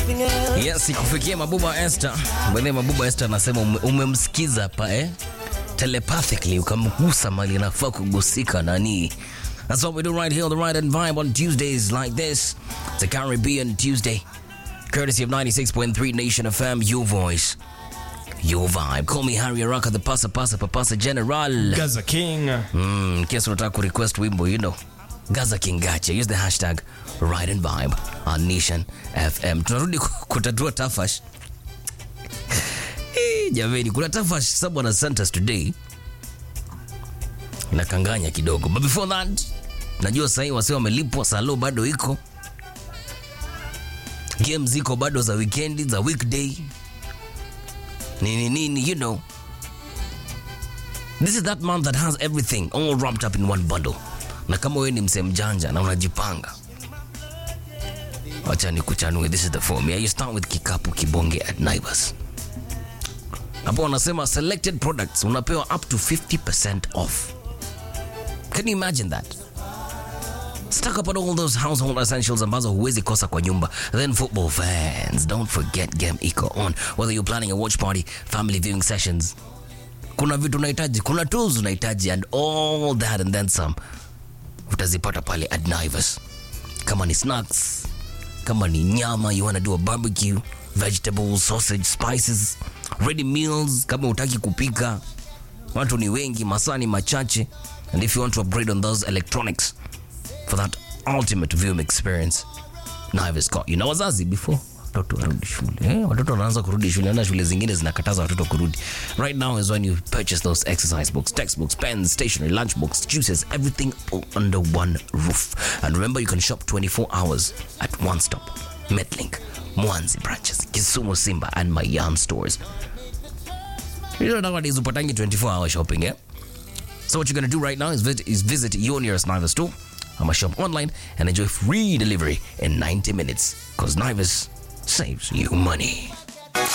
Yes, ikufikia Mabuba Esther. Bwana Mabuba Esther anasema ume- umemsikiza pa eh? Telepathically ukamgusa mali anafaa kugusika nani. That's what we do right here on the Right and Vibe on Tuesdays like this. It's a Caribbean Tuesday. Courtesy of 96.3 Nation FM, your voice, your vibe. Call me Harry Araka, the pasa pasa papasa general. Gaza King. Mm, kesi unataka kurequest wimbo you know gaza kingache use the hashtag ride and vibe on nation fm tunarudi ku- kutatua tafash Eh, jameni kuna tafash someone has sent us today nakanganya kidogo but before that najua sahii wasi wamelipwa salo bado iko game ziko bado za weekendi za weekday nini nini you know This is that month that has everything all wrapped up in one bundle. Na kama wewe ni msee mjanja na unajipanga, wacha nikuchanue. This is the formula. You start with kikapu kibonge at Naivas. Hapo wanasema selected products unapewa up to 50% off. Can you imagine that? Stock up on all those household essentials ambazo huwezi kosa kwa nyumba. Then football fans, don't forget Game Eco on. Whether you're planning a watch party, family viewing sessions, kuna vitu unahitaji kuna tools unahitaji and all that and then some utazipata pale at Naivas kama ni snacks kama ni nyama you wanna do a barbecue vegetables sausage spices ready meals kama utaki kupika watu ni wengi masaa ni machache and if you want to upgrade on those electronics for that ultimate viewing experience Naivas got you na wazazi before watoto warudi shule eh, watoto wanaanza kurudi shule na shule zingine zinakataza watoto kurudi right now is when you purchase those exercise books textbooks pens stationery lunch books juices everything all under one roof and remember you can shop 24 hours at one stop metlink mwanzi branches kisumu simba and mayan stores you know nowadays upatangi 24 hour shopping eh? So what you're gonna do right now is visit, is visit your nearest Naivas store. I'm shop online and enjoy free delivery in 90 minutes. Cause Naivas saves you money.